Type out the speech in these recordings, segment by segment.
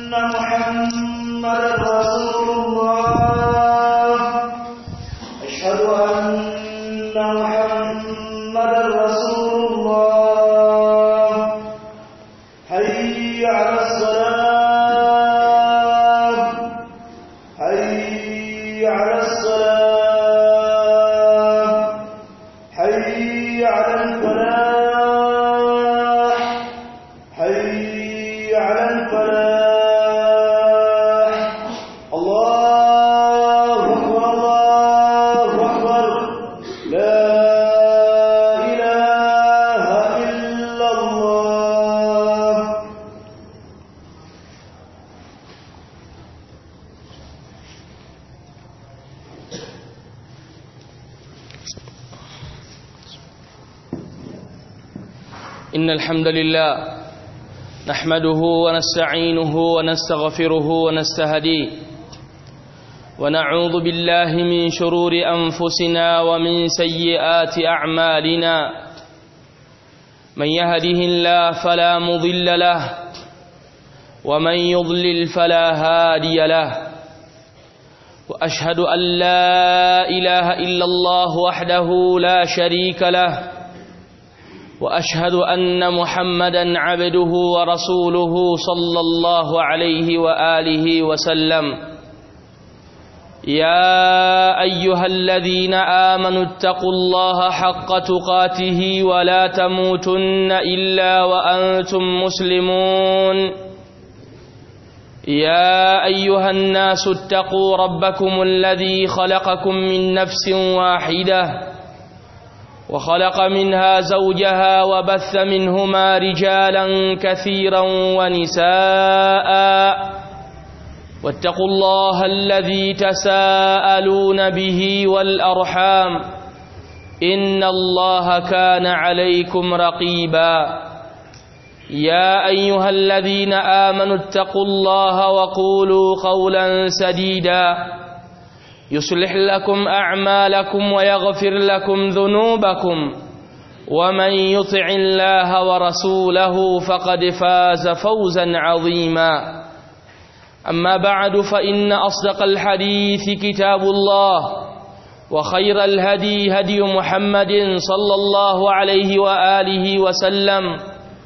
محمدا رسول الله أشهد أن محمدا رسول الله حي على الصلاة حي على الصلاة حي على الفلاح حي على الفلاح الله أكبر الله أكبر لا إله إلا الله إن الحمد لله نحمده ونستعينه ونستغفره ونستهديه ونعوذ بالله من شرور أنفسنا ومن سيئات أعمالنا من يهده الله فلا مضل له ومن يضلل فلا هادي له وأشهد أن لا إله إلا الله وحده لا شريك له واشهد ان محمدا عبده ورسوله صلى الله عليه واله وسلم يا ايها الذين امنوا اتقوا الله حق تقاته ولا تموتن الا وانتم مسلمون يا ايها الناس اتقوا ربكم الذي خلقكم من نفس واحده وخلق منها زوجها وبث منهما رجالا كثيرا ونساء واتقوا الله الذي تساءلون به والأرحام إن الله كان عليكم رقيبا يا أيها الذين آمنوا اتقوا الله وقولوا قولا سديدا يصلح لكم أعمالكم ويغفر لكم ذنوبكم ومن يطع الله ورسوله فقد فاز فوزا عظيما أما بعد فإن أصدق الحديث كتاب الله وخير الهدي هدي محمد صلى الله عليه وآله وسلم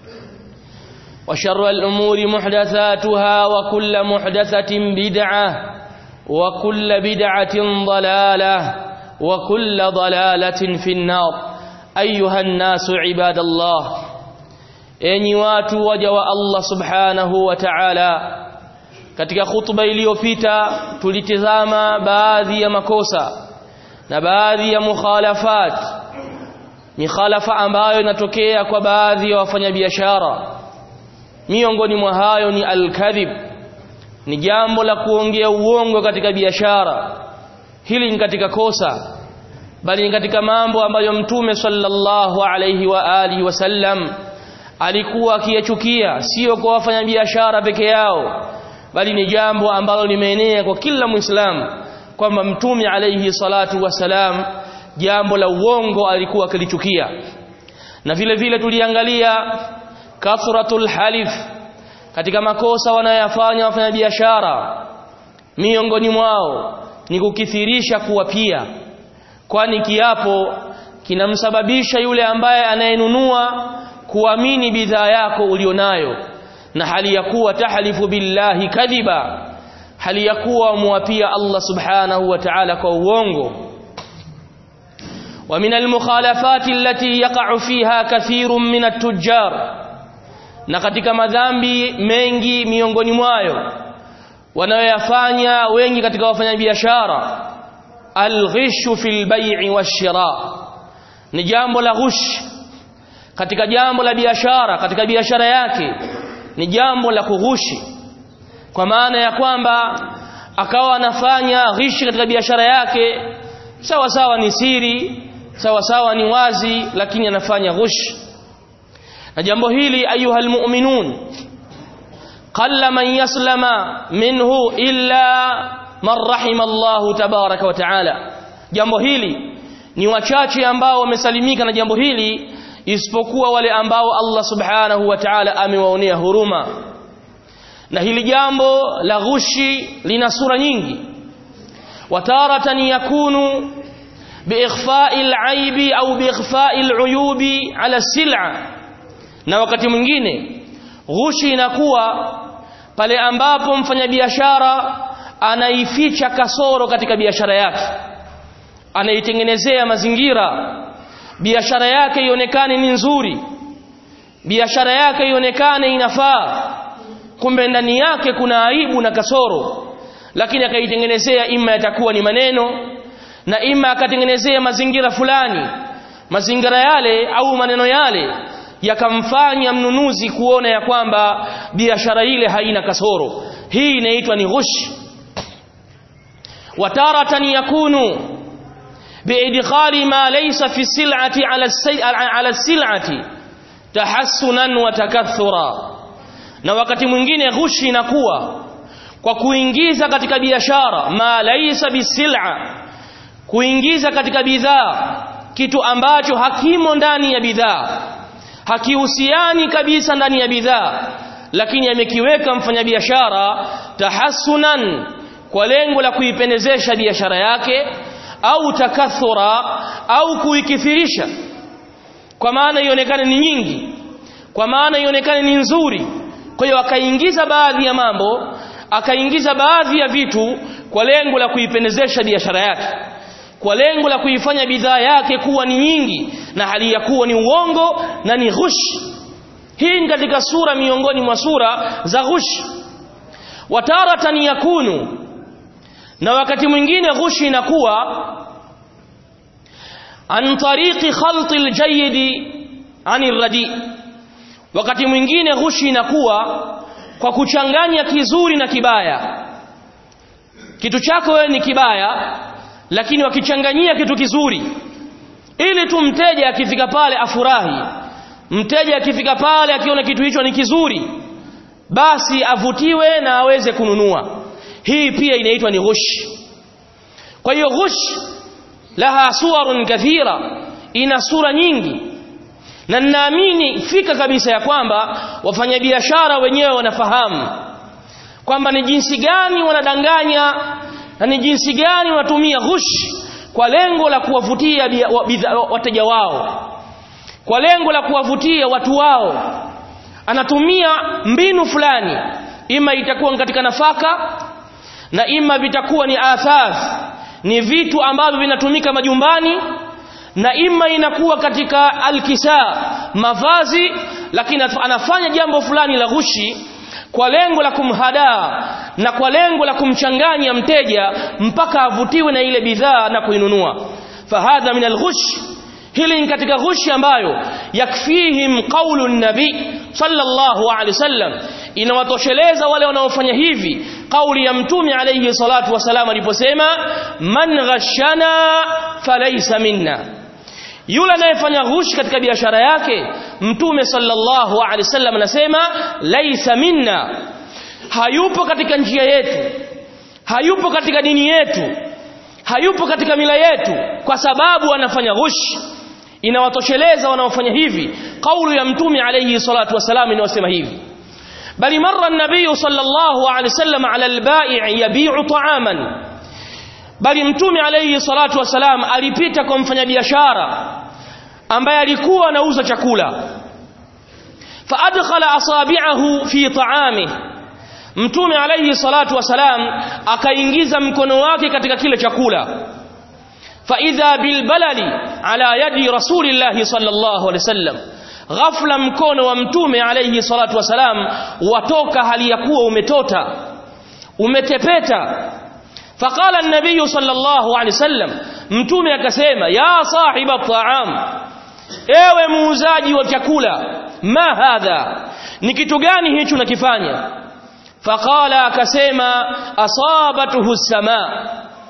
وشر الأمور محدثاتها وكل محدثة بدعة وكل بدعة ضلالة وكل ضلالة في النار أيها الناس عباد الله enyi watu waja wa Allah subhanahu wa ta'ala katika khutba iliyopita tulitizama baadhi ya makosa na baadhi ya mukhalafat mikhalafa ambayo inatokea kwa baadhi ya wafanyabiashara miongoni mwa hayo ni al-kadhib ni jambo la kuongea uongo katika biashara hili ni katika kosa bali ni katika mambo ambayo mtume sallallahu alayhi wa alihi wasallam alikuwa akiyachukia sio kwa wafanyabiashara peke yao bali ni jambo ambalo limeenea kwa kila muislamu kwamba mtume alayhi salatu wasalam jambo la uongo alikuwa akilichukia na vile vile tuliangalia kathratul halif katika makosa wanayoyafanya wafanyabiashara miongoni mwao ni kukithirisha kuwapia kwani kiapo kinamsababisha yule ambaye anayenunua kuamini bidhaa yako ulionayo na hali ya kuwa tahlifu billahi kadhiba hali ya kuwa muapia Allah subhanahu wa ta'ala kwa uongo ومن المخالفات التي يقع فيها كثير من التجار na katika madhambi mengi miongoni mwayo wanayoyafanya wengi katika wafanyabiashara alghishu fil bai'i washira ni jambo la ghush katika jambo la biashara katika biashara yake ni jambo la kughushi kwa maana ya kwamba akawa anafanya ghishi katika biashara yake sawa sawa ni siri sawa sawa ni wazi lakini anafanya ghushi na jambo hili ayuha almu'minun qalla man yaslama minhu illa man rahima Allah tabaraka wa taala jambo hili ni wachache ambao wamesalimika na jambo hili isipokuwa wale ambao Allah subhanahu wa ta'ala amewaonea huruma na hili jambo la ghushi lina sura nyingi wataratan yakunu biikhfa'i al-aibi au biikhfa'i al-uyubi ala sil'a na wakati mwingine ghushi inakuwa pale ambapo mfanyabiashara anaificha kasoro katika biashara yake anaitengenezea mazingira biashara yake ionekane ni nzuri biashara yake ionekane inafaa kumbe ndani yake kuna aibu na kasoro lakini akaitengenezea ima yatakuwa ni maneno na ima akatengenezea mazingira fulani mazingira yale au maneno yale yakamfanya mnunuzi kuona ya kwamba biashara ile haina kasoro hii inaitwa ni ghush wataratan yakunu biidkhali ma laysa fi sil'ati ala ala sil'ati tahassunan wa takathura na wakati mwingine ghushi inakuwa kwa kuingiza katika biashara ma laysa bisil'a kuingiza katika bidhaa kitu ambacho hakimo ndani ya bidhaa hakihusiani kabisa ndani ya bidhaa lakini amekiweka mfanyabiashara tahassunan kwa lengo la kuipendezesha biashara yake au takathura au kuikithirisha kwa maana ionekane ni nyingi kwa maana ionekane ni nzuri kwa hiyo akaingiza baadhi ya mambo akaingiza baadhi ya vitu kwa lengo la kuipendezesha biashara yake kwa lengo la kuifanya bidhaa yake kuwa ni nyingi na hali ya kuwa ni uongo na ni ghush hii ni katika sura miongoni mwa sura za ghush wataratan yakunu na wakati mwingine ghushi inakuwa an tariqi khalti aljayid an irradi wakati mwingine ghushi inakuwa kwa kuchanganya kizuri na kibaya kitu chako wewe ni kibaya lakini wakichanganyia kitu kizuri ili tu mteja akifika pale afurahi mteja akifika pale akiona kitu hicho ni kizuri basi avutiwe na aweze kununua hii pia inaitwa ni ghush kwa hiyo ghush laha suwarun kathira ina sura nyingi na ninaamini fika kabisa ya kwamba wafanyabiashara wenyewe wanafahamu kwamba ni jinsi gani wanadanganya na ni jinsi gani wanatumia ghush kwa lengo la kuwavutia wateja wao kwa lengo la kuwavutia watu wao anatumia mbinu fulani ima itakuwa katika nafaka na ima vitakuwa ni athaf ni vitu ambavyo vinatumika majumbani na ima inakuwa katika alkisa mavazi lakini anafanya jambo fulani la ghushi kwa lengo la kumhadaa na kwa lengo la kumchanganya mteja mpaka avutiwe na ile bidhaa na kuinunua fahadha min alghush hili ni katika ghushi ambayo yakfihim qaulu nabi sallallahu alaihi wasallam inawatosheleza wale wanaofanya hivi kauli ya mtume alayhi salatu wasalam aliposema man ghashana falaysa minna yule anayefanya ghushi katika biashara yake mtume sallallahu alaihi wasallam anasema laisa minna hayupo katika njia yetu hayupo katika dini yetu hayupo katika mila yetu kwa sababu anafanya ghushi inawatosheleza wanaofanya hivi kauli ya mtume alayhi salatu wasalam inayosema hivi bali marra an-nabiy sallallahu alayhi wasallam ala al-bai' yabi'u ta'aman bali mtume alayhi salatu wasalam alipita kwa mfanyabiashara ambaye alikuwa anauza chakula fa adkhala asabi'ahu fi ta'amihi mtume alayhi salatu wasalam akaingiza mkono wake katika kile chakula fa idha bil balali ala yadi rasulillahi sallallahu alayhi wasallam ghafla mkono wa mtume alayhi salatu wasalam watoka hali ya kuwa umetota umetepeta فقال النبي صلى الله عليه وسلم mtume akasema ya sahiba ta'am ewe muuzaji wa chakula ma hadha ni kitu gani hicho unakifanya faqala akasema asabatuhu sama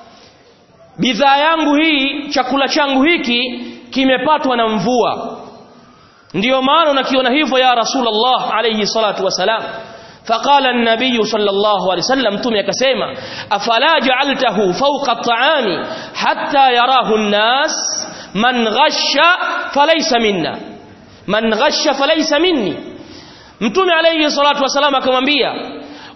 bidhaa yangu hii chakula changu hiki kimepatwa na mvua ndiyo maana unakiona hivyo ya rasulullah alayhi salatu wasalam فقال النبي صلى الله عليه وسلم تمي كسيما أفلا جعلته فوق الطعام حتى يراه الناس من غش فليس منا من غش فليس مني mtume alayhi salatu wasalam akamwambia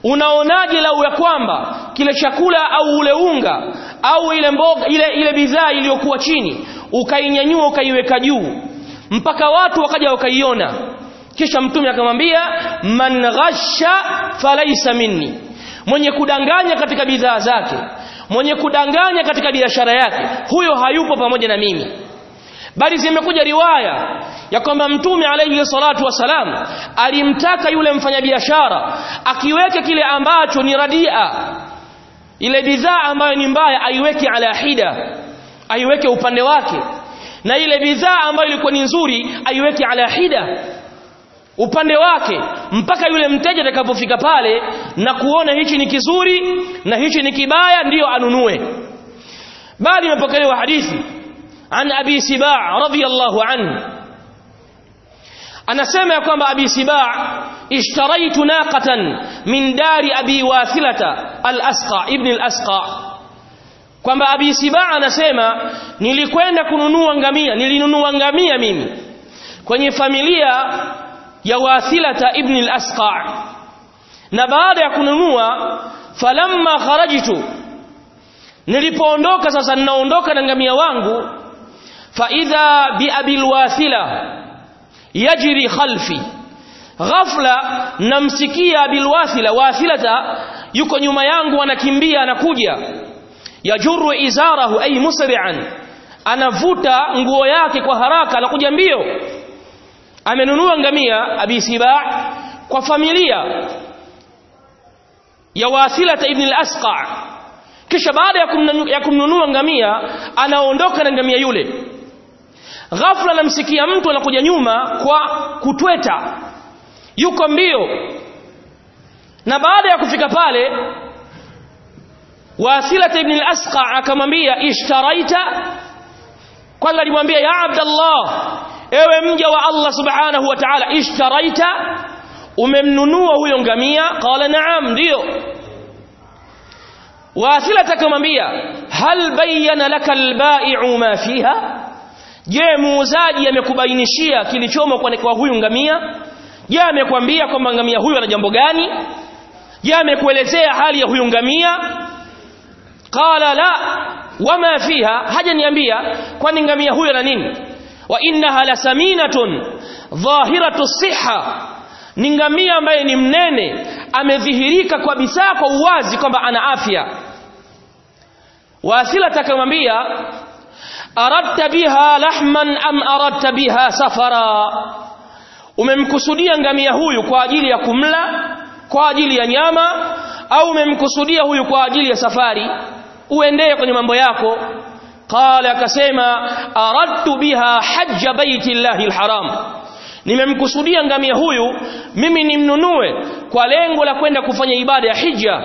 unaonaje lau ya kwamba kile chakula au ule unga au ile mboga ile ile bidhaa iliyokuwa chini ukainyanyua ukaiweka juu mpaka watu wakaja wakaiona kisha mtume akamwambia man ghasha falaysa minni mwenye kudanganya katika bidhaa zake mwenye kudanganya katika biashara yake huyo hayupo pamoja na mimi bali zimekuja riwaya ya kwamba mtume alayhi salatu wasalam alimtaka yule mfanyabiashara akiweke kile ambacho ni radia ile bidhaa ambayo ni mbaya aiweke ala hida aiweke upande wake na ile bidhaa ambayo ilikuwa ni nzuri aiweke ala hida upande wake mpaka yule mteja atakapofika pale na kuona hichi ni kizuri na hichi ni kibaya ndiyo anunue bali imepokelewa hadithi an abi sibaa radhiyallahu anhu anasema ya kwamba abi sibaa ishtaraitu naqatan min dari abi wathilata al-asqa ibn al-asqa kwamba abi sibaa anasema nilikwenda kununua ngamia nilinunua ngamia mimi kwenye familia ya wathilata ibn al-asqa na baada ya kununua falamma kharajtu nilipoondoka sasa ninaondoka na ngamia wangu fa idha bi abil wathila yajri khalfi ghafla namsikia abil wathila wathilata yuko nyuma yangu anakimbia anakuja yajuru izarahu ay musri'an anavuta nguo yake kwa haraka anakuja mbio amenunua ngamia abi siba kwa familia ya wasilata ibn al-asqa kisha baada ya, kumnunu, ya kumnunua ngamia anaondoka na ngamia yule ghafla namsikia mtu anakuja nyuma kwa kutweta yuko mbio na baada ya kufika pale wasilata ibn al-asqa akamwambia ishtaraita kwanza alimwambia ya abdallah ewe mja wa Allah subhanahu wa ta'ala ishtaraita umemnunua huyo ngamia qala na'am ndio wasila akamwambia hal bayyana laka albai'u ma fiha je muuzaji amekubainishia kilichomo kwa, kwa huyu ngamia je amekwambia kwamba ngamia huyu ana jambo gani je amekuelezea hali ya huyu ngamia qala la wama fiha hajaniambia kwani ngamia huyu ana nini wa innaha lasaminatun dhahiratu siha ni ngamia ambaye ni mnene amedhihirika kabisa kwa uwazi kwamba ana afya wasila takamwambia aradta biha lahman am aradta biha safara umemkusudia ngamia huyu kwa ajili ya kumla kwa ajili ya nyama au umemkusudia huyu kwa ajili ya safari uendee kwenye mambo yako qala akasema aradtu biha hajja baiti llahi alharam nimemkusudia ngamia huyu mimi nimnunue kwa lengo la kwenda kufanya ibada ya hija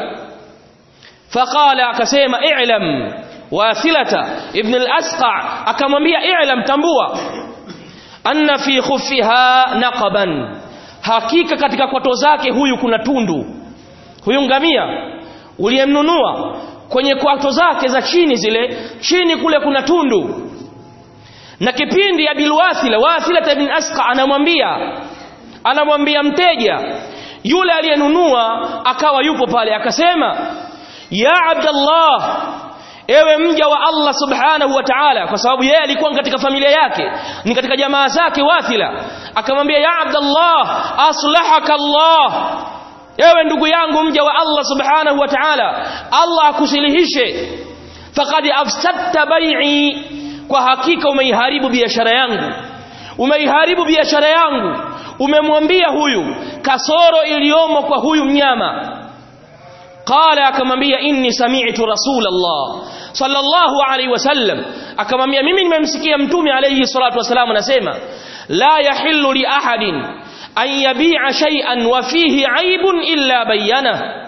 faqala akasema i'lam wasilata ibn al-asqa akamwambia i'lam tambua anna fi khuffiha naqaban hakika katika kwato zake huyu kuna tundu huyu ngamia uliyemnunua kwenye kwato zake za chini zile chini kule kuna tundu na kipindi ya bilwathila wathila ibn asqa anamwambia anamwambia mteja yule aliyenunua akawa yupo pale akasema ya abdallah ewe mja wa Allah subhanahu wa ta'ala kwa sababu yeye alikuwa katika familia yake ni katika jamaa zake wathila akamwambia ya abdallah aslahaka Allah ewe ndugu yangu mja wa Allah subhanahu wa ta'ala Allah akusilihishe faqad afsadta bai'i kwa hakika umeiharibu biashara yangu umeiharibu biashara yangu umemwambia huyu kasoro iliyomo kwa huyu mnyama qala akamwambia inni sami'tu rasulallah sallallahu alaihi wasallam akamwambia mimi nimemsikia mtume alayhi salatu wasalam anasema la yahillu li ahadin an yabi'a shay'an wa fihi 'aibun illa bayyana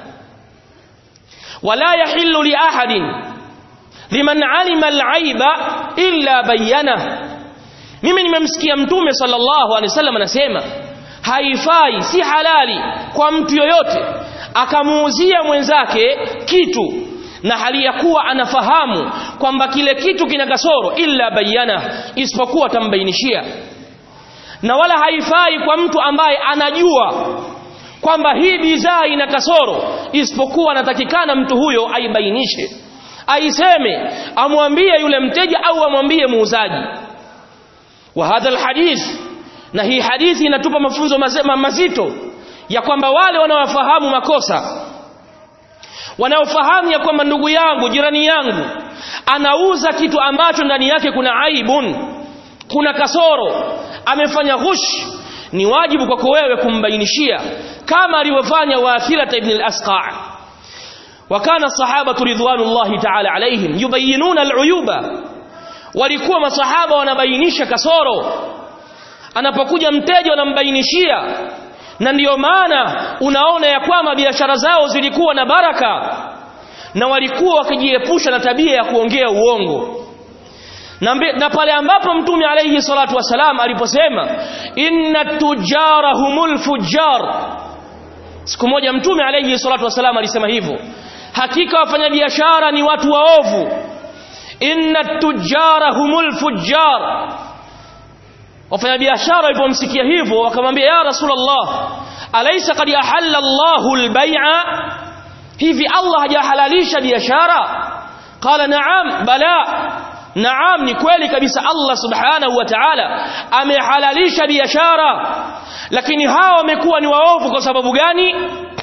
wala yahillu li ahadin liman 'alima al-'aiba illa bayyana mimi nimemsikia mtume sallallahu alaihi wasallam anasema haifai si halali kwa mtu yoyote akamuuzia mwenzake kitu na hali ya kuwa anafahamu kwamba kile kitu kina kasoro illa bayana isipokuwa tambainishia na wala haifai kwa mtu ambaye anajua kwamba hii bidhaa ina kasoro isipokuwa anatakikana mtu huyo aibainishe aiseme amwambie yule mteja au amwambie muuzaji wa hadha alhadith na hii hadithi inatupa mafunzo mazema mazito ya kwamba wale wanaofahamu makosa wanaofahamu ya kwamba ndugu yangu jirani yangu anauza kitu ambacho ndani yake kuna aibun kuna kasoro amefanya ghush ni wajibu kwako wewe kumbainishia kama alivyofanya Wathila ibn al-Asqa' وكان الصحابه رضوان الله تعالى عليهم يبينون العيوب walikuwa masahaba wanabainisha kasoro anapokuja mteja wanambainishia na ndiyo maana unaona ya kwamba biashara zao zilikuwa na baraka na walikuwa wakijiepusha na tabia ya kuongea uongo na, mbe, na pale ambapo mtume alayhi salatu wasalam aliposema inna tujara humul fujjar siku moja mtume alayhi salatu wasalam alisema hivyo hakika wafanyabiashara ni watu waovu inna tujara humul fujjar wafanyabiashara walipomsikia hivyo wakamwambia ya rasulullah alaysa qad ahalla Allahu al-bay'a hivi Allah hajahalalisha biashara qala na'am bala na'am ni kweli kabisa Allah subhanahu wa ta'ala amehalalisha biashara lakini hawa wamekuwa ni waovu kwa sababu gani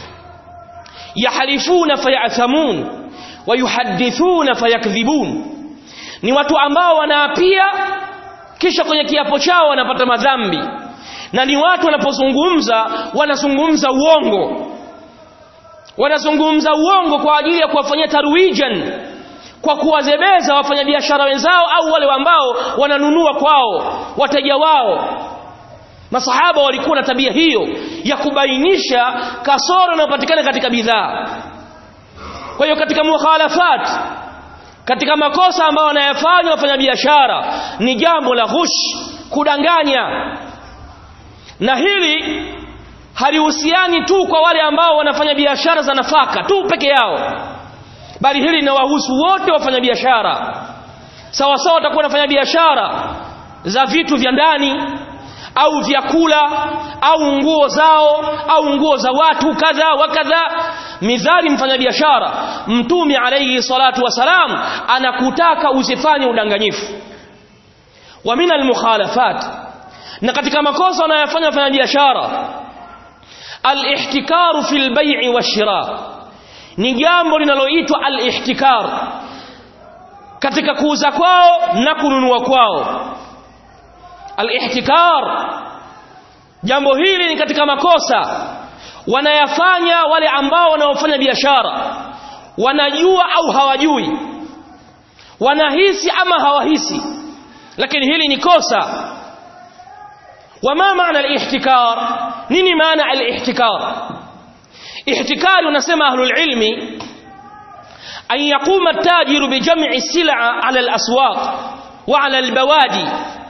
yahalifuna fayathamun wayuhadithuna fayakdhibun ni watu ambao wanaapia kisha kwenye kiapo chao wanapata madhambi na ni watu wanapozungumza wanazungumza uongo wanazungumza uongo kwa ajili ya kuwafanyia tarwijan kwa kuwazebeza wafanyabiashara wenzao au wale ambao wananunua kwao wateja wao masahaba walikuwa na tabia hiyo ya kubainisha kasoro inayopatikana katika bidhaa kwa hiyo katika mukhalafat katika makosa ambayo wanayafanya wafanyabiashara ni jambo la ghush kudanganya na hili halihusiani tu kwa wale ambao wanafanya biashara za nafaka tu peke yao bali hili linawahusu wote wafanyabiashara sawa sawa watakuwa wanafanya biashara za vitu vya ndani au vyakula au nguo zao au nguo za watu kadha wa kadha midhali mfanyabiashara mtume alayhi salatu wasalam anakutaka usifanye udanganyifu wa min almukhalafat na katika makosa wanayofanya wafanyabiashara alihtikaru fil bai'i washira ni jambo linaloitwa alihtikar katika kuuza kwao na kununua kwao alihtikar jambo hili ni katika makosa wanayafanya wale ambao wanaofanya biashara wanajua au hawajui wanahisi ama hawahisi lakini hili ni kosa wama maana alihtikar nini maana alihtikar ihtikar unasema ahlul ilmi an yaquma at-tajiru bi jam'i sil'a 'ala al-aswaq wa 'ala al-bawadi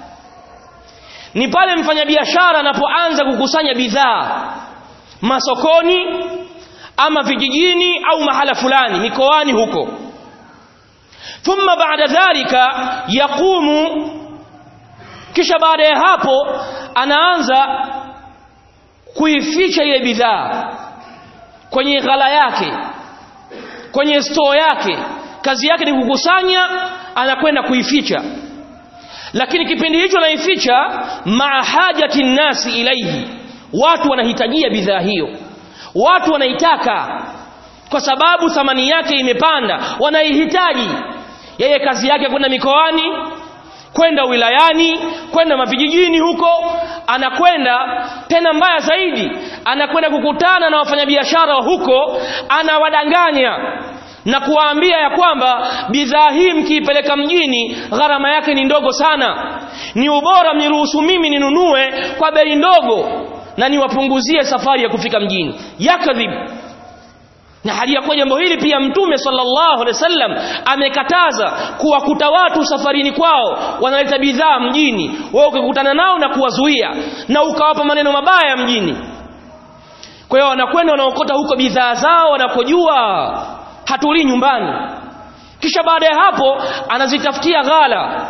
ni pale mfanyabiashara anapoanza kukusanya bidhaa masokoni ama vijijini au mahala fulani mikoani huko thumma baada dhalika yaqumu kisha baada ya hapo anaanza kuificha ile bidhaa kwenye ghala yake kwenye store yake kazi yake ni kukusanya anakwenda kuificha lakini kipindi hicho anaificha maa hajati nnasi ilaihi watu wanahitajia bidhaa hiyo watu wanaitaka kwa sababu thamani yake imepanda wanaihitaji yeye kazi yake kwenda mikoani kwenda wilayani kwenda mavijijini huko anakwenda tena mbaya zaidi anakwenda kukutana na wafanyabiashara wa huko anawadanganya na kuwaambia ya kwamba bidhaa hii mkiipeleka mjini gharama yake ni ndogo sana ni ubora mniruhusu mimi ninunue kwa bei ndogo na niwapunguzie safari ya kufika mjini yakadhib na hali ya kuwa jambo hili pia mtume sallallahu alaihi wasallam amekataza kuwakuta watu safarini kwao wanaleta bidhaa mjini wewe ukikutana nao na kuwazuia na ukawapa maneno mabaya mjini kwa hiyo wanakwenda wanaokota huko bidhaa zao wanapojua hatulii nyumbani kisha baada ya hapo anazitafutia ghala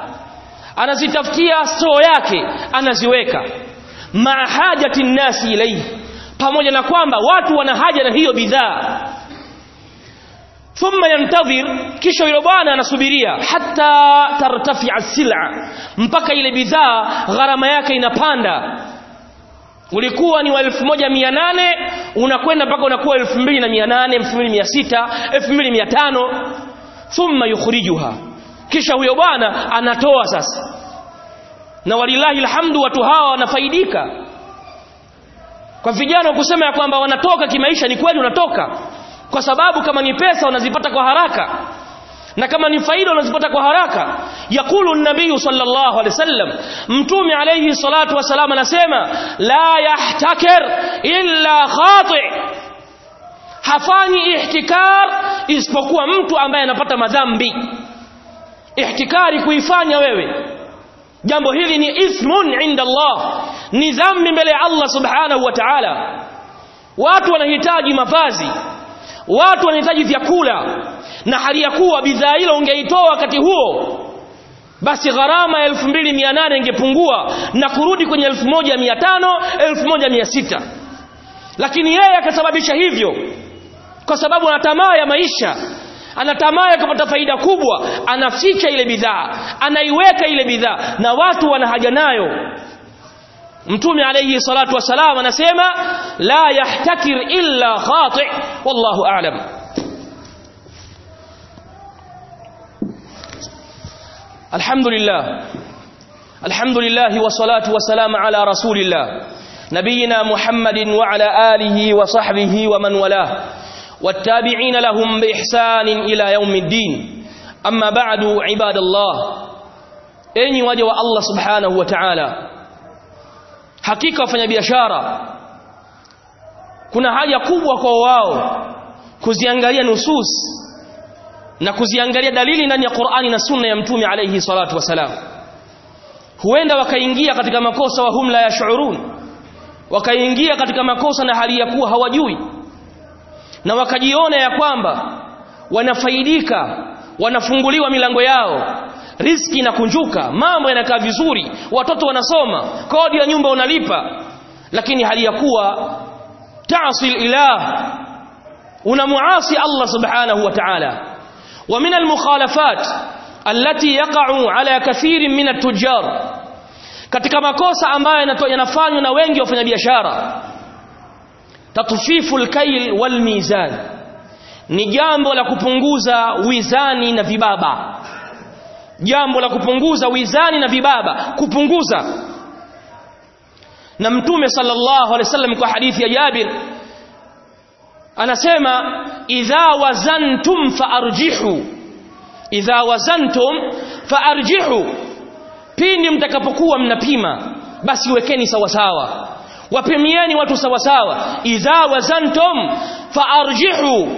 anazitafutia store yake anaziweka maa hajati nnasi ilayhi pamoja na kwamba watu wana haja na hiyo bidhaa thumma yantadhir kisha yule bwana anasubiria hata tartafia sila mpaka ile bidhaa gharama yake inapanda ulikuwa ni wa 1800 unakwenda mpaka unakuwa 2800 2600 2500 thumma yukhrijuha kisha huyo bwana anatoa sasa na walillahi alhamdu watu hawa wanafaidika kwa vijana kusema ya kwamba wanatoka kimaisha ni kweli unatoka kwa sababu kama ni pesa unazipata kwa haraka na kama ni faida unazipata kwa haraka yakulu nabii sallallahu alaihi wasallam mtume alayhi salatu wasalam anasema la yahtakir illa khati hafanyi ihtikar isipokuwa mtu ambaye anapata madhambi ihtikari kuifanya wewe jambo hili ni ithmun inda Allah ni dhambi mbele ya Allah subhanahu wa ta'ala watu wanahitaji mavazi watu wanahitaji vyakula na hali ya kuwa bidhaa hilo ungeitoa wakati huo basi gharama ya 2800 ingepungua na kurudi kwenye 1500 1600 lakini yeye akasababisha hivyo kwa sababu ana tamaa ya maisha ana tamaa ya kupata faida kubwa anaficha ile bidhaa anaiweka ile bidhaa na watu wana haja nayo mtume alayhi salatu wasalam anasema la yahtakir illa khati wallahu a'lam alhamdulillah alhamdulillah wassalatu wassalamu ala rasulillah nabiyina muhammadin wa ala alihi wa sahbihi wa man walah والتابعين لهم بإحسان إلى يوم الدين أما بعد عباد الله أني وجه الله سبحانه وتعالى hakika wafanyabiashara kuna haja kubwa kwa wao kuziangalia nusus na kuziangalia dalili ndani ya Qur'ani na Sunna ya Mtume alayhi salatu wasalam huenda wakaingia katika makosa wa hum la yash'urun wakaingia katika makosa na hali ya kuwa hawajui na wakajiona ya kwamba wanafaidika wanafunguliwa milango yao riski inakunjuka mambo yanakaa vizuri watoto wanasoma kodi ya nyumba unalipa lakini hali ya kuwa ta'sil ilah unamuasi Allah subhanahu wa ta'ala wa min al-mukhalafat allati yaqa'u ala kathirin min at-tujjar katika makosa ambayo yanafanywa na wengi wafanyabiashara tatfifu al-kayl wal mizan ni jambo la kupunguza wizani na vibaba jambo la kupunguza wizani na vibaba kupunguza na mtume sallallahu alaihi wasallam kwa hadithi ya Jabir anasema idha wazantum faarjihu idha wazantum faarjihu pindi mtakapokuwa mnapima basi wekeni sawa sawa wapimieni watu sawa sawa idha wazantum faarjihu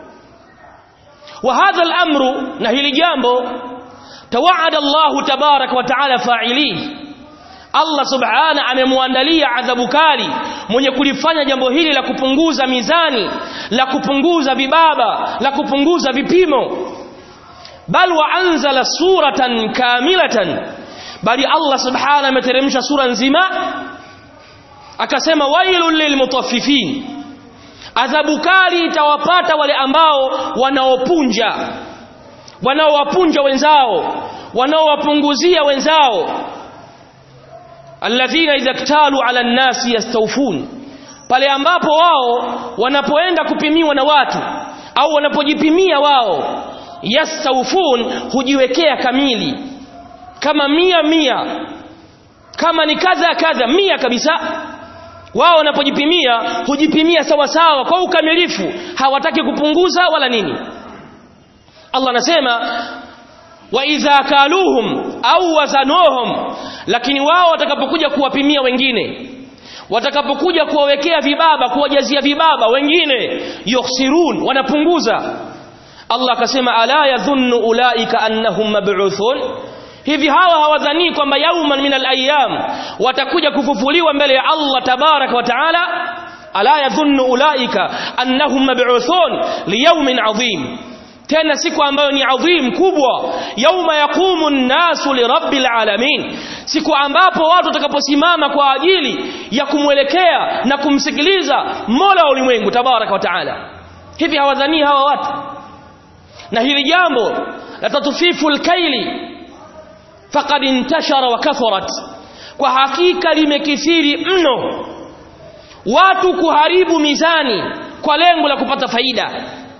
wa hadha al-amru na hili jambo tawaada Allah tabarak wa taala fa'ilihi Allah subhana amemwandalia adhabu kali mwenye kulifanya jambo hili la kupunguza mizani la kupunguza vibaba la kupunguza vipimo bal wa anzala suratan kamilatan bali Allah subhana ameteremsha sura nzima akasema wailul lilmutaffifin adhabu kali itawapata wale ambao wanaopunja wanaowapunja wenzao wanaowapunguzia wenzao alladhina idha ktalu ala nnasi yastawfun pale ambapo wao wanapoenda kupimiwa na watu au wanapojipimia wao yastawfun hujiwekea kamili kama mia mia kama ni kadha kadha mia kabisa wao wanapojipimia hujipimia sawa sawa kwa ukamilifu hawataki kupunguza wala nini Allah anasema wa idha kaluhum au wazanuhum lakini wao watakapokuja kuwapimia wengine watakapokuja kuwawekea vibaba kuwajazia vibaba wengine yukhsirun wanapunguza Allah akasema ala yadhunnu ulaika annahum mab'uthun hivi hawa hawadhani kwamba yauman min al-ayyam watakuja kufufuliwa mbele ya Allah tabarak wa taala ala yadhunnu ulaika annahum mab'uthun liyawmin adhim tena siku ambayo ni adhim kubwa yauma yaqumu nnasu lirabbil alamin siku ambapo watu watakaposimama kwa ajili ya kumwelekea na kumsikiliza mola wa ulimwengu tabaraka wa taala hivi hawadhanii hawa watu na hili jambo la tatfifu lkaili faqad intashara wa kathurat kwa hakika limekithiri mno watu kuharibu mizani kwa lengo la kupata faida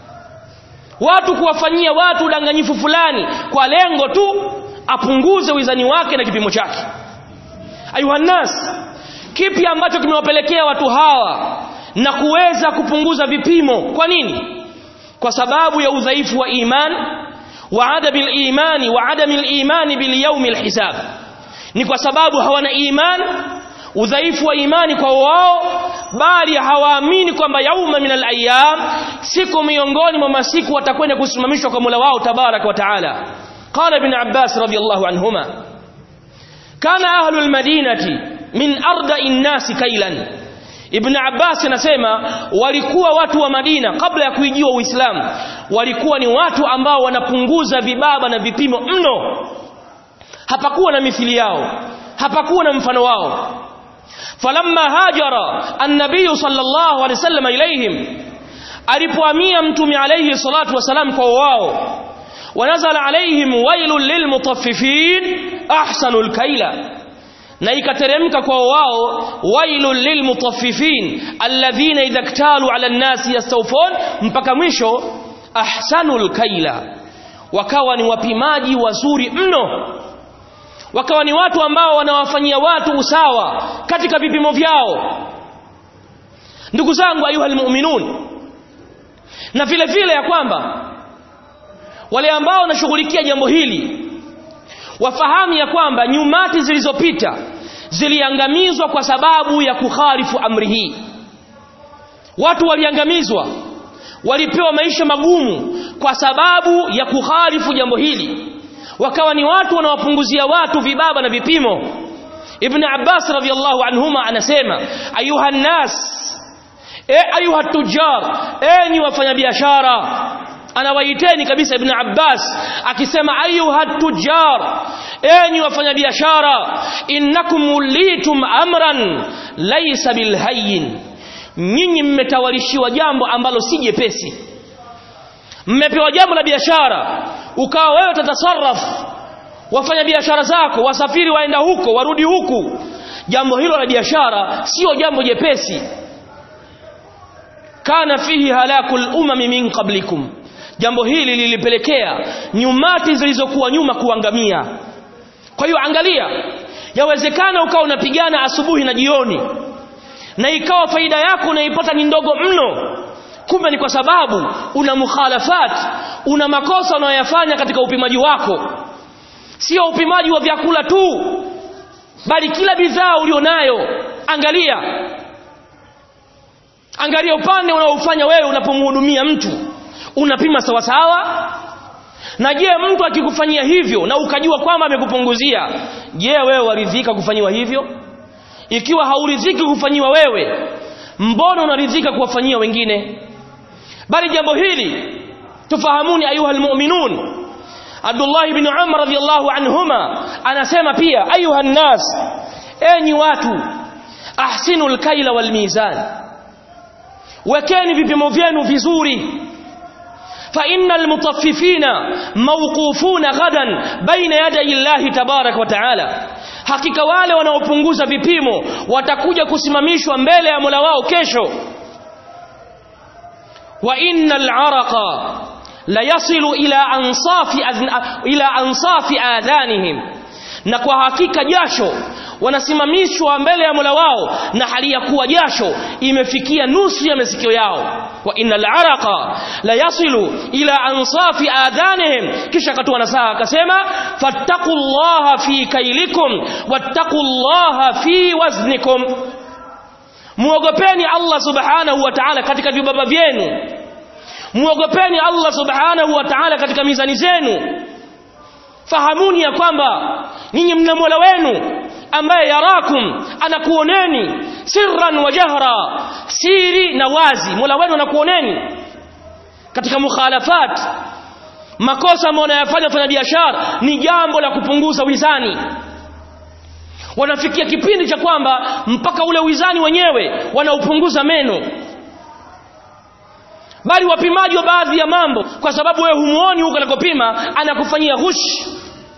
watu kuwafanyia watu udanganyifu fulani kwa lengo tu apunguze wizani wake na kipimo chake ayuhannas kipi ambacho kimewapelekea watu hawa na kuweza kupunguza vipimo kwa nini kwa sababu ya udhaifu wa iman wa adami al-imani wa adami al-imani bil yawm al-hisab ni kwa sababu hawana iman udhaifu wa imani kwa wao bali hawaamini kwamba yauma min al-ayyam siku miongoni mwa masiku watakwenda kusimamishwa kwa Mola wao tabarak wa taala qala ibn Abbas radiyallahu anhuma kana ahlu al-madinati min arda'i an-nasi kailan Ibn Abbas anasema walikuwa watu wa Madina kabla ya kuijua Uislamu walikuwa ni watu ambao wanapunguza vibaba na vipimo mno hapakuwa na mithili yao hapakuwa na mfano wao falamma hajara an-nabiy sallallahu alaihi wasallam ilaihim alipohamia mtume alayhi salatu wasalam kwa wao wanazala alaihim wailul lilmutaffifin ahsanul kaila na ikateremka kwa wao wailul lilmutaffifin alladhina idha iktalu ala an-nasi yastawfun mpaka mwisho ahsanul kaila wakawa ni wapimaji wazuri mno wakawa ni watu ambao wanawafanyia watu usawa katika vipimo vyao ndugu zangu ayuha almu'minun na vile vile ya kwamba wale ambao wanashughulikia jambo hili wafahamu ya kwamba nyumati zilizopita ziliangamizwa kwa sababu ya kukhalifu amri hii watu waliangamizwa walipewa maisha magumu kwa sababu ya kukhalifu jambo hili wakawa ni watu wanawapunguzia watu vibaba na vipimo ibn abbas radhiallahu anhuma anasema ayuha nnas e ayuha tujar enyi wafanyabiashara anawaiteni kabisa ibn abbas akisema ayuha tujar enyi wafanyabiashara innakum ulitum amran laysa bilhayyin nyinyi mmetawalishiwa jambo ambalo si jepesi mmepewa jambo la biashara ukawa wewe tatasarraf wafanya biashara zako wasafiri waenda huko warudi huku jambo hilo la biashara sio jambo jepesi kana fihi halakul umami min qablikum jambo hili lilipelekea nyumati zilizokuwa nyuma kuangamia kwa hiyo angalia yawezekana ukawa unapigana asubuhi na jioni na ikawa faida yako unaipata ni ndogo mno kumbe ni kwa sababu una mukhalafat una makosa unayoyafanya katika upimaji wako sio upimaji wa vyakula tu bali kila bidhaa ulionayo angalia angalia upande unaofanya wewe unapomhudumia mtu unapima sawa sawa na je mtu akikufanyia hivyo na ukajua kwamba amekupunguzia je wewe waridhika kufanyiwa hivyo ikiwa hauridhiki kufanyiwa wewe mbona unaridhika kuwafanyia wengine bali jambo hili tufahamuni ayuha almu'minun Abdullah ibn Umar radhiyallahu anhuma anasema pia ayuha nnas enyi watu ahsinul kaila wal mizan wekeni vipimo vyenu vizuri فإن المطففين موقوفون غدا بين يدي الله تبارك وتعالى hakika wale wanaopunguza vipimo watakuja kusimamishwa mbele ya Mola wao kesho wa innal araqa la yasilu ila ansafi ila ansafi adhanihim na kwa hakika jasho wanasimamishwa mbele ya Mola wao na hali ya kuwa jasho imefikia nusu ya masikio yao wa innal araqa la yasilu ila ansafi adhanihim kisha akatoa nasaha akasema fattaqullaha fi kailikum wattaqullaha fi waznikum muogopeni Allah subhanahu wa ta'ala katika vibaba vyenu muogopeni Allah subhanahu wa ta'ala katika mizani zenu fahamuni ya kwamba ninyi mna Mola wenu ambaye yarakum anakuoneni sirran wa jahra siri na wazi Mola wenu anakuoneni katika mukhalafat makosa ambayo wanayafanya wafanya biashara ni jambo la kupunguza wizani wanafikia kipindi cha kwamba mpaka ule wizani wenyewe wanaupunguza meno bali wapimaji wa baadhi ya mambo kwa sababu wewe humuoni huko anakopima anakufanyia ghush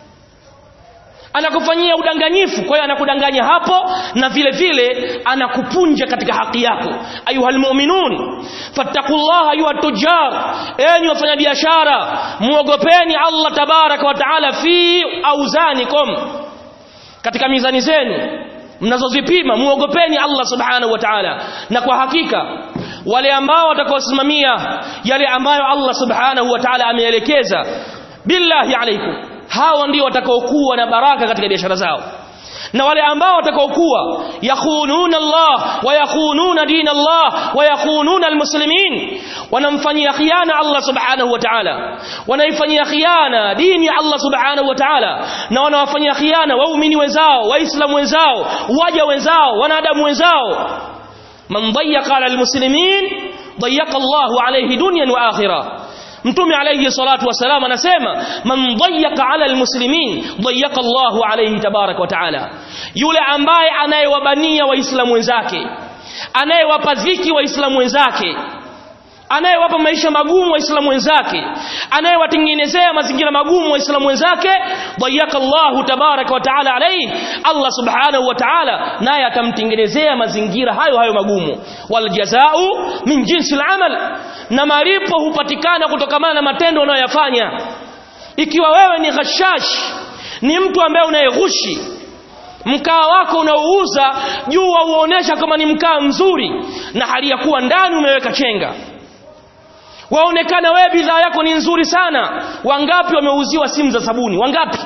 anakufanyia udanganyifu kwa hiyo anakudanganya hapo na vile vile anakupunja katika haki yako ayuhal mu'minun fattaqullaha ayuha tujar enyi wafanyabiashara muogopeni Allah tabaraka wa taala fi auzanikum katika mizani zenu mnazozipima muogopeni Allah subhanahu wa ta'ala na kwa hakika wale ambao watakaosimamia yale ambayo Allah subhanahu wa ta'ala ameelekeza billahi alaikum hawa ndio watakaokuwa na baraka katika biashara zao na wale ambao watakaokuwa yakhununa Allah wa yakhununa din Allah wa yakhununa almuslimin wanamfanyia khiana Allah subhanahu wa ta'ala wanaifanyia khiana dini ya Allah subhanahu wa ta'ala na wanawafanyia khiana waumini wenzao waislamu wenzao waja wenzao wanadamu wenzao man dayyaqa ala almuslimin dayyaqa Allahu alayhi dunyan wa akhirah mtume alayhi salatu wasalam anasema man dayyaka ala almuslimin dayyaka Allahu alayhi tabarak wa taala yule ambaye anayewabania waislamu wenzake anayewapa dhiki waislamu wenzake anayewapa maisha magumu waislamu wenzake anayewatengenezea mazingira magumu waislamu wenzake dayyaka Allahu tabarak wa taala alayhi Allah subhanahu wa taala naye atamtengenezea mazingira hayo hayo magumu wal jazaa'u min jinsi al-amal na malipo hupatikana kutokamana na matendo unayoyafanya ikiwa wewe ni ghashash ni mtu ambaye unayeghushi mkaa wako unaouza juu wauonesha kama ni mkaa mzuri na hali ya kuwa ndani umeweka chenga waonekana wewe bidhaa yako ni nzuri sana wangapi wameuziwa simu za sabuni wangapi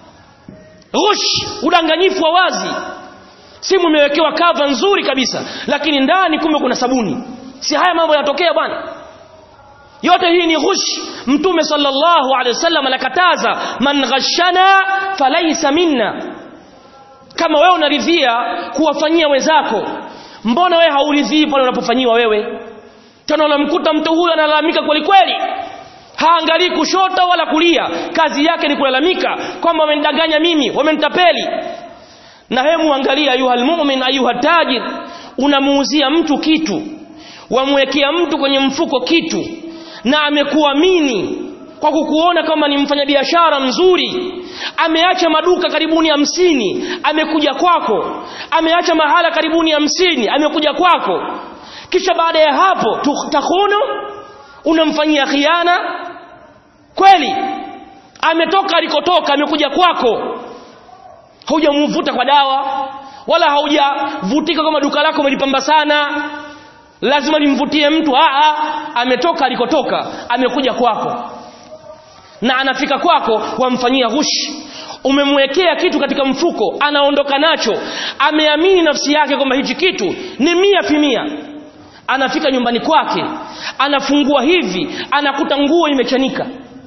ghush udanganyifu wa wazi simu imewekewa kava nzuri kabisa lakini ndani kumbe kuna sabuni si haya mambo yanatokea bwana yote hii ni ghush mtume sallallahu alaihi wasallam anakataza man ghashana falaysa minna kama wewe unaridhia kuwafanyia wenzako mbona wewe hauridhii pale unapofanyiwa wewe tena unamkuta mtu huyu analalamika kweli kweli haangalii kushoto wala kulia kazi yake ni kulalamika kwamba wamenidanganya mimi wamenitapeli na hemu angalia ayuha almu'min ayuha tajir unamuuzia mtu kitu wamwekea mtu kwenye mfuko kitu na amekuamini kwa kukuona kama ni mfanyabiashara mzuri ameacha maduka karibuni hamsini amekuja kwako ameacha mahala karibuni hamsini amekuja kwako kisha baada ya hapo takhunu unamfanyia khiana kweli ametoka alikotoka amekuja kwako haujamvuta kwa dawa wala haujavutika kama duka lako umelipamba sana lazima limvutie mtu a ametoka alikotoka amekuja kwako na anafika kwako wamfanyia ghushi umemwekea kitu katika mfuko anaondoka nacho ameamini nafsi yake kwamba hichi kitu ni mia pimia anafika nyumbani kwake anafungua hivi anakuta nguo imechanika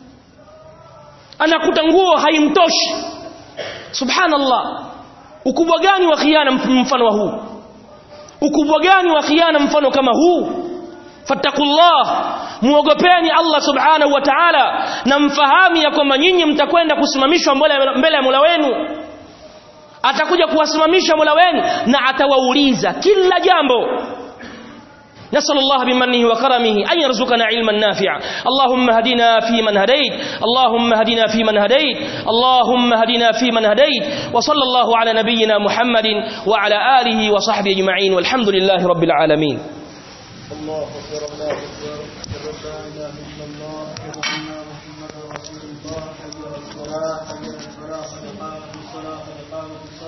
anakuta nguo haimtoshi subhanallah ukubwa gani wa khiana mfano wa huu ukubwa gani wa khiana mfano kama huu fattakullah muogopeni Allah subhanahu wa ta'ala na mfahamu ya kwamba nyinyi mtakwenda kusimamishwa mbele ya Mola wenu atakuja kuwasimamisha Mola wenu na atawauliza kila jambo نسأل الله بمنه وكرمه أن يرزقنا علما نافعا اللهم هدنا فيمن هديت اللهم هدنا فيمن هديت اللهم هدنا فيمن هديت وصلى الله على نبينا محمد وعلى آله وصحبه أجمعين والحمد لله رب العالمين الله أكبر الله أكبر أشهد أن لا إله إلا الله أشهد أن محمدا رسول الله حي على الصلاة حي على الفلاح قد قامت الصلاة قد قامت الصلاة